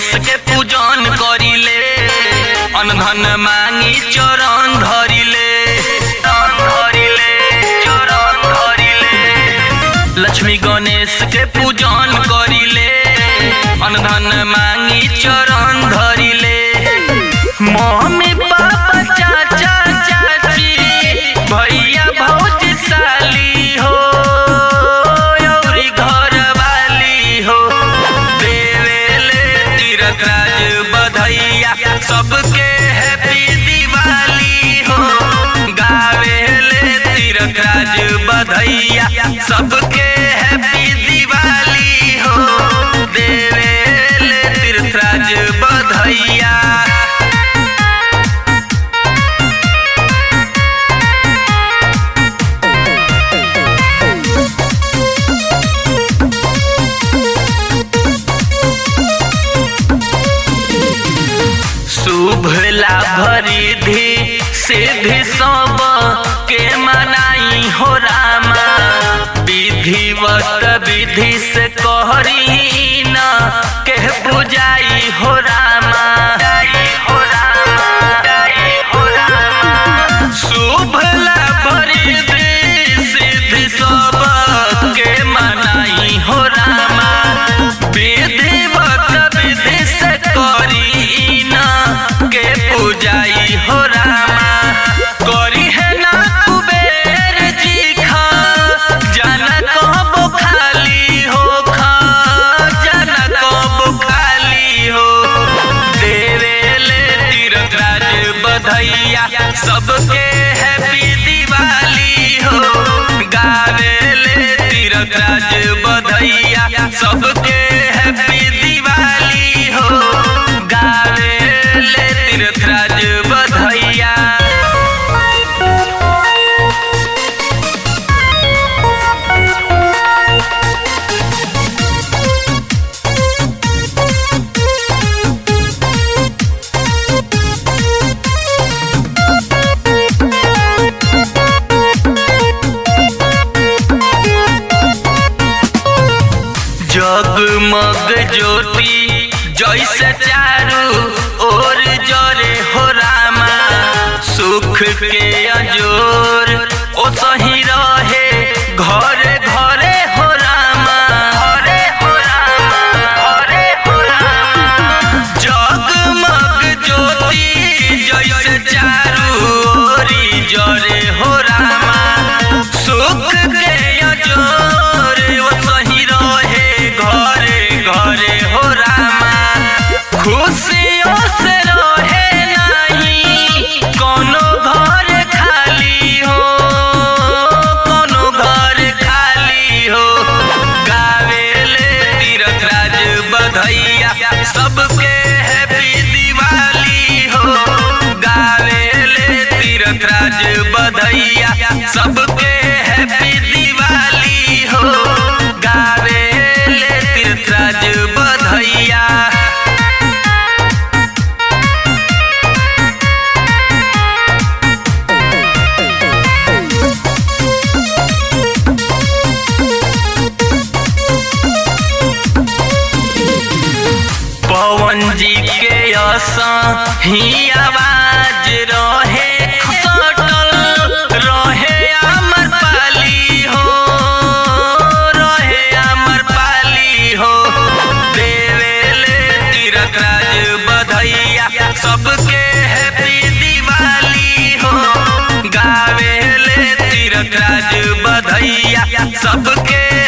गणेश के पूजन करिले अनधन मांगी चरण धरिले चरण धरिले चरण धरिले लक्ष्मी गणेश के पूजन करिले अनधन मांगी चरण धरिले मम्मी पापा चाचा चाची भैया भौजी साली हो औरी घर वाली हो देवेले तीरथ राज बधैया सबके हैप्पी दिवाली हो गावेले तीरथ राज बधैया सबके हैप्पी दिवाली हो देवेले तीरथ राज बधैया शुभ लाभ रिधि सिद्धि सब के मनाई हो रामा विधिवत विधि से कहरी न के बुझाई हो रामा हो रामा हो रामा शुभ लाभ रिधि सिद्धि सब के मनाई हो रामा विधिवत विधि से करी न के पूजाई हो रामा करी है ना कुबेर जी खा जाना कब खाली हो खा जाना कब खाली हो देवेले तीरथ राज बधैया सबके हैप्पी दिवाली हो गावेले तीरथ राज बधैया सबके हैप्पी दिवाली हो गावेले तीरथ राज बधैया जगमग ज्योति जैसे चारू ओर जरे हो रामा सुख के अजोर ओ सही रहे घरे घरे हो रामा घरे हो रामा घरे हो रामा जगमग ज्योति जैसे चारू ओरी जरे हो रामा सुख के अजोर ओ सही रहे घरे घरे हो रामा खुशियों से रहे नहीं कोनो घर खाली हो कोनो घर खाली हो गावेले तीरथ राज बधैया सबके हैप्पी दिवाली हो गावेले तीरथ राज बधैया सबके हैप्पी दिवाली हो गावेले तीरथ राज बधैया पवन जी के असा ही आवाज रहे सटल रहे अमर पाली हो रहे अमर पाली हो देवेले तीरथ राज बधैया सबके हैप्पी दिवाली हो गावेले तीरथ राज बधैया सबके